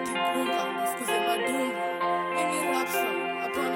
ati gunga nisikize madumba ini rap song hapana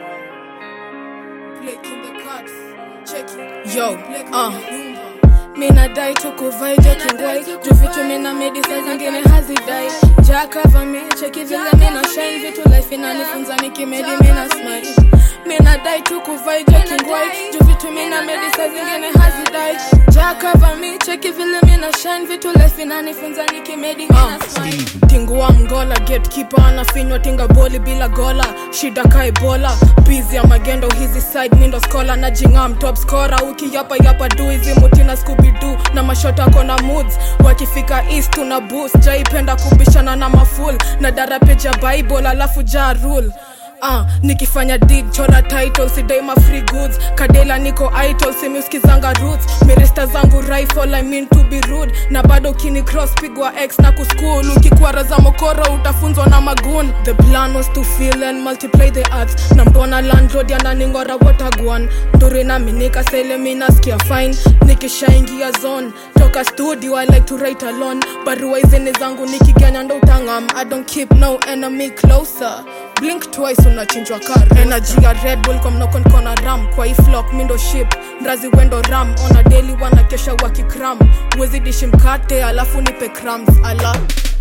Blake in the cuts check it Yo, Blake uh. kwenye nyumba mina dai tukuvai jokingwai juu vitu mina medi saa zingine hazidai jakava mi cheki vile mina shine vitu life inanifunza nikimedi mina smile mina dai tukuvai jokingwai juu vitu mina medi saa zingine hazidai jakava mi cheki vile mina shine vitu life inanifunza nikimedi mina smile tingua mgola gatekeeper anafinywa tinga boli bila gola shida kaibola bizi ya magendo hizi side mindo skola na jingam top scora ukiyapa yapa du hizi mutina skubidu na mashota kona moods wakifika east tuna boost jaipenda kubishana na maful na darapeja bible alafu ja rule Uh, nikifanya dig chora title sidaima free goods kadela niko idol simiuskizanga roots mirista zangu rifle I mean to be rude na bado ukini cross pigwa x na kuskul ukikwara za mokoro utafunzwa na magun the plan was to fill and multiply the arts na mbona landlord ananingora watagwan nduri nami nikasele minaskia fine nikishaingia zone toka studio i like to write alone barua izini zangu nikiganya ndo utangam i don't keep no enemy closer blink twice unachinjwa kar energy ya red bull kwa mnokon kona ram kwa hii flock mindo ship mrazi wendo ram ona daily wanakesha wakikram wezi dishi mkate alafu nipe crumbs ala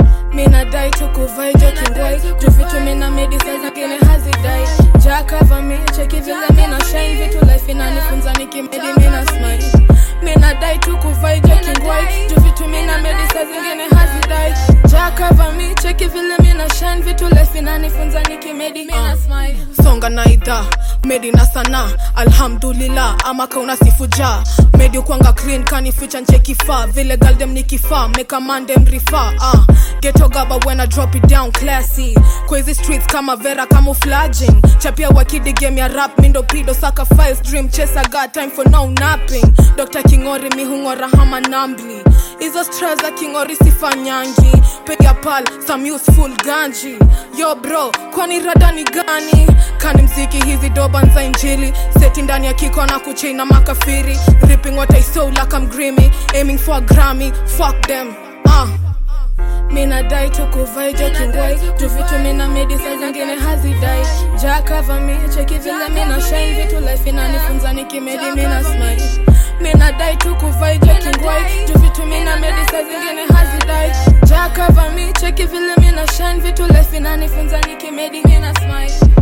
minadai tukuvai jokingwai juu vitu mina medi saa zingine hazidai jakava mi cheki vile mina shine vitu life inanifunza nikimedi mina smile minadai tukuvai jokingwai juu vitu mina medi saa zingine hazidai jakava mi cheki vile mina shine vitu life inanifunza nikimedi mina smile songa na idha medi na sana alhamdulillah ama kauna sifuja medi ukwanga clean kanificha nche kifaa vile galdem ni kifaa mekamandem rifa uh. geto gaba when I drop it down classy kwa hizi streets kama vera camouflaging chapia wakidi game ya rap mindo pido saka files dream chesa got time for no napping dr kingori mihungora hama nambli hizo stra za kingori sifanyangi piga pal some useful ganji yo bro kwani rada ni gani kani mziki hizi doba za injili seti ndani ya kiko na kuchina makafiri ripping what I sow like I'm grimy aiming for a Grammy fuck them uh. mina dai tukuvai jokingwai juu vitu mina medi saa zingine hazidai jakava mi cheki vile mina shine vitu life inanifunza nikimedi mina smile mina dai tukuvai jokingwai juu vitu mina medi saa zingine hazidai jakava mi cheki vile mina shine vitu life inanifunza nikimedi mina smile